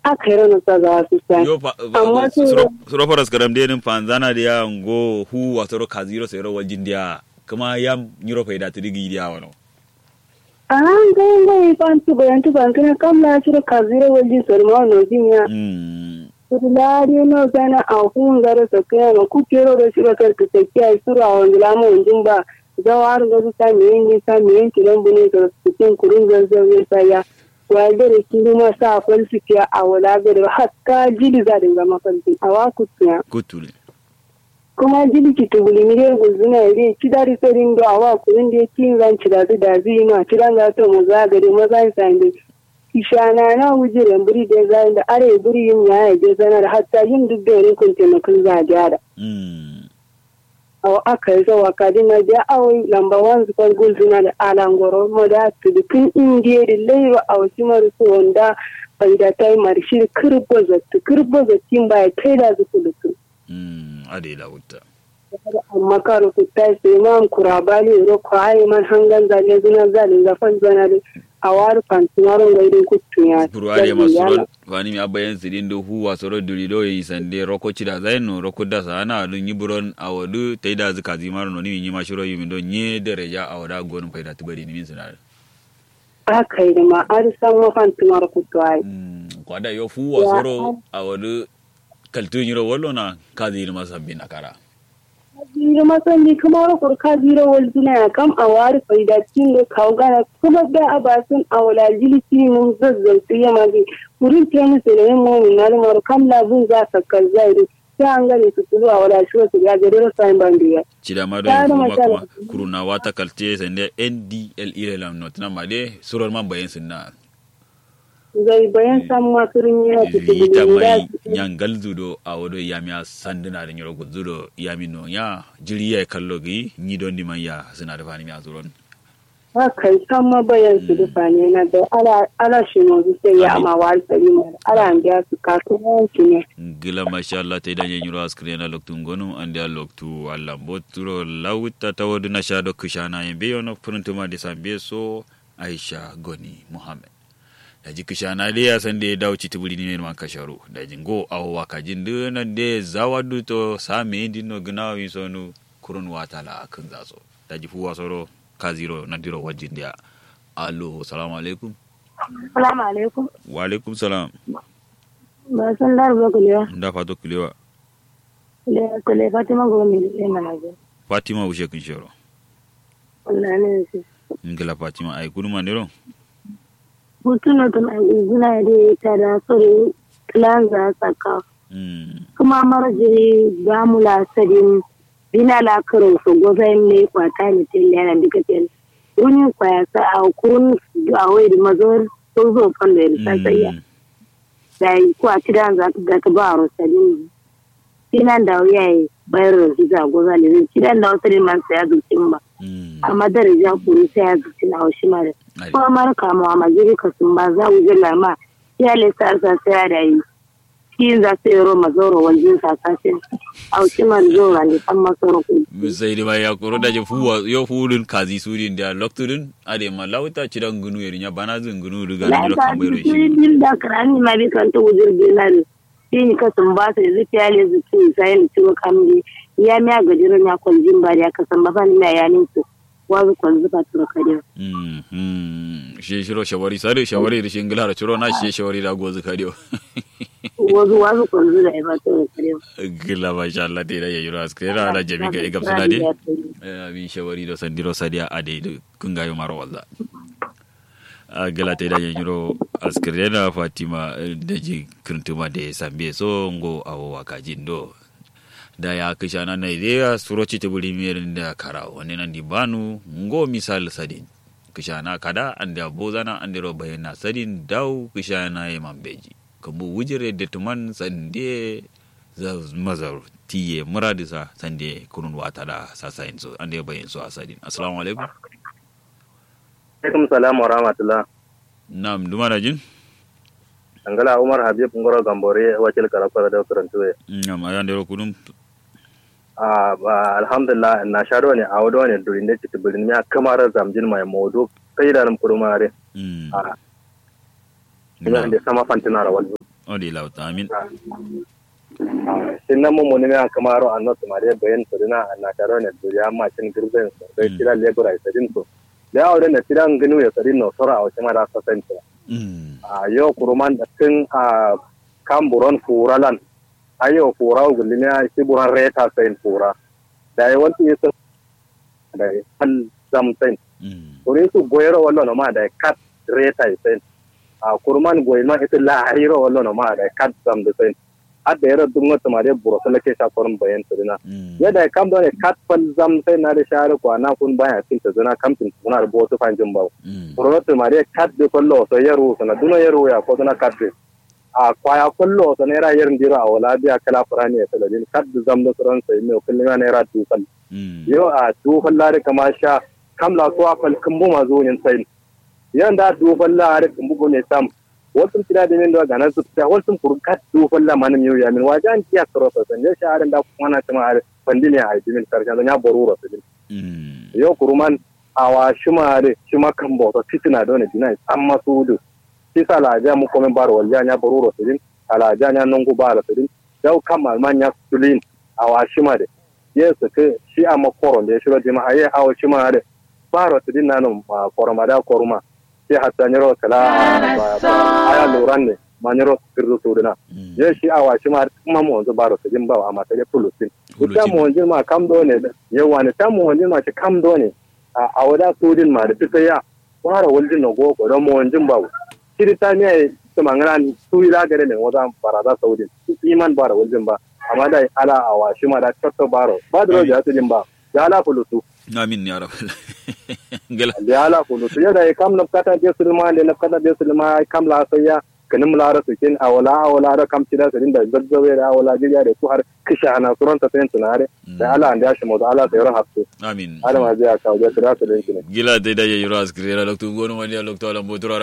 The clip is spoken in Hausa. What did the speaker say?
aka yi na sa za su sa yo pa Amma su- suro faras karam de nin panzana dia ngo hu wasoro kaziro sero wajin dia kuma yam nyiro faida tidigi dia wano a ngai ngai pan tu bayan tu ban kana kam la shiro kazira wali sorma no jinya mm Kudulari no sana a hungara sa kaya ma ku kero da shiro kar ka take ai sura a wani lamu wanjin ba zawar ga su sami yin yi sami yin kiran bune da cikin kurun zanzan ya saya wa da da kiri ma sa falsifiya a wala ga da hatta jili za da zama falsi a wa ku tuya kutule kuma jili ki tuguli mi dai gulzuna ya dai ci dari sarin do a wa kurun da kin zan ci da su da zai ma ci dan za to mu za ga da maza sande ishana na wujiren buri da zai da are buri yin ya je zanar hatta yin duk da yare kun taimakon za a gyara mm a aka yi zawa kadina da awai lamba wan zubar gulzuna da alangoro mo da tudukun indiya da laiwa a wasu marisu wanda bai da ta yi marshi kirbo zattu kirbo zattin ba ya kai da zuku lutu mm ade la wutta amma karo ku ta sai man kurabali ro ko ai man hangan zale zuna zale zafan zana da a wari fantumaron gaidin kutun ya puru ade masuro fani mi abayen sidin do hu wasoro duri do yi sande roko chida zaino roko da sana dun yiburon awadu taida zu kazimaro no ni mi mashiro yimi do nye dereja awada gonum faida tibari ni min sinar aka yi da ma an san mafan tumar kutu ai mm kwada yo fu wasoro awadu kaltu nyiro wollo na kazir masabbi nakara Zira masandi kuma rukur ka zira wal duna kam a wari faida tingo kawo gana kuma da a basun a wala jilisi mun zazzautu ya magi wurin te musu da yin momin na lumar kam labun za ka kazzari sai an gane su tulu a wala shi wasu ya gari rasa yin bandiya. cida ma do Tare kuma masala. kuma kuruna wata kalte sande ndl irelam not na made suror man bayen sinna Zai bayan san masu rinyi na su vita tulu mai nyangal zudo a wado yami a sanduna da nyoro zudo yami no ya jiri ya kallo gi ni don di man ya suna da fani mi a zuron haka yi san ma bayan su dufa ne na da ala ala shi mazu sai ya ama wari sari mara ala an biya su kasuwanci ne. gila masha Allah ta idan nyoro askre na loktu ngonu ande a loktu Allah boturo lawta tawadu na shado kushana yembe yono puruntuma de sambe so Aisha Goni Muhammad da ji kishana de ya san da ya dawo ci tiburi ne man kasharo da jingo awo waka jin duna de zawadu to same dino gna wi sonu kurun wata la kan zaso da ji fuwa soro ka zero na diro wajin dia allo salamu alaikum Salamu alaikum. wa alaikum salam Ba san larba kulewa. nda fato kulewa Kule Fatima Gomi da mana je. fatima wushe kun shoro wallahi ne shi ngila fatima ay kuduma ndero hutuno tun an izina da ta da sore plan za saka mm kuma marjiri gamula sadin bina la karo so gozain ne kwata ne tin yana duka tin wani kwaya sa a kurun a wai da mazor so zo kan da ta sayya da ko a tidan za ta ta ba ro sadin tinan da yayi bayar da hiza goza ne tidan da wasu man sai ya zucin ba mm amma daraja kuru sai ya zuci na wasu mara Ai. ko amara kama ma jiri ka sun ba za mu jira ma ya le sa sa sai ya da yi shi za su yi roma zoro wajen sasashin a wasu mara zoro ne san masoro ku sai dai ba ya koro da je fuwa yo fulun kazi sudin da loktudin ade ma lawta cidan gunu yerinya bana zin gunu riga na ni ta kambayro ji shi din da karani ma bi kan ta wujir dinar shi ni ka sun ba su da zuciya le zuci sai ni ciwo kamdi ya mi ga jiran ya kwaljin ba da ya kasan ba ni na yanin su wazu kwanzu ba tura kadiya mm mm shi shiro shawari sare shawari da shingila da ciro na shi shawari da gozu kadiyo wazu wazu kwanzu da ya ba tura kadiya gila masha Allah te da yayiro askera da jami ka igam suna de abi shawari do sandiro sadia ade do kungayo maro walla a gila te da yayiro askera fatima eh, da ji kirtuma de sambe so ngo awo wakajin do da ya kisha na na idea suroci te buri mirin da kara wani nan di banu ngo misal sadin kisha na kada anda bozana andiro bayana sadin dau kisha na ye mambeji kambu wujire de tuman sande za mazar tiye muradisa sande kunun wata da sasa yin so ande bayin so asadin assalamu alaikum alaikum salam wa rahmatullah nam duma da jin angala umar habib ngoro gambore wakil karafara da karantuwe nam ayan dero kunum a ba alhamdulillah na sharo ne a wado ne durin da cikin birnin ya kamar zamjin mai modo sai da nan kurmare mm a ina da sama fantina rawal odi lauta amin sin na mun ne an kamaro an not mare bayan to dina na taro ne duriya ma cin girben so dai kira lebura sadin to da aure ne tiran ginu ya sadin no sora a wata mara sasanta mm a yau kuruman da tun a kamburon furalan ayo fura gulli ne shi buran reta sayin fura da ya wanti ya da ya hal zamtain mm kuri su goyero wallo no ma da ya kat reta sayin a kuruman goyi ma ita lahiro wallo no ma da ya kat zam da sayin adda yara dum wata ma da buro sala ke shakorin bayan tudina mm yadda ya kam da ne kat fal zam sai na da share kwana kun baya tin ta zuna kamtin kuna da botu fanjin bawo mm Pronoto Maria kat de kollo so yeru so na duno yeru ya ko na kat de. A kwaya kollo so ne ra yerin dira wala biya kala furani ya saladin kat de zamdo suran sai me kullu ne ra tu kal. mm Yo a du fallare kama sha kam la so afal kumbu ma zo yin sai. Yan da du fallare kumbu go ne sam. Wasu tira da min da ganan su ta wasu kur kat du falla manim yo ya min wajan kiya karo so san ya sha da kuma na tuma ar pandine ai min karshen ya boruro so mm yo kuruman awa shumare shuma kan boto fitina done dinai amma sudu sisa la ja mu komen baro wal ja nya boruro sidin ala ja nya nongu baro sidin daw kamal man nya sulin awa shumare yesu ke shi amma koro de shiro dima aye awa shumare baro sidin nanu ma koroma da koruma shi hatta nyoro kala ba- ba- aya luran ne ma nyoro kirdu sudina mm ye shi awa shumare kuma mo zo baro sidin ba amma sai pulusin Pulusin. ita mo wanjin ma kam do ne yawa ne ta mo wanjin ma ce kam do ne a a wada sudin ma da fita ya fara waljin na goko don mo wanjin ba kiri ta ne su mangana su ila gare ne wada baraza saudin su iman bara waljin ba amma da ala a washi ma da tatto baro ba da roja su din ba ya ala fulutu amin ya rab gala ya ala fulutu ya da ya kam nafkata je sulma ne nafkata je sulma kam la sayya kanin mulara su kin awala awala da kam tida su din da zazzawe da awala jiya da su har kisha ana suran ta sayin tunare da ala an da shi mu da ala sayar hafsu amin adama zai kawo da su da su da gila dai da yayi ras kirera loktu gonu wani loktu alam botura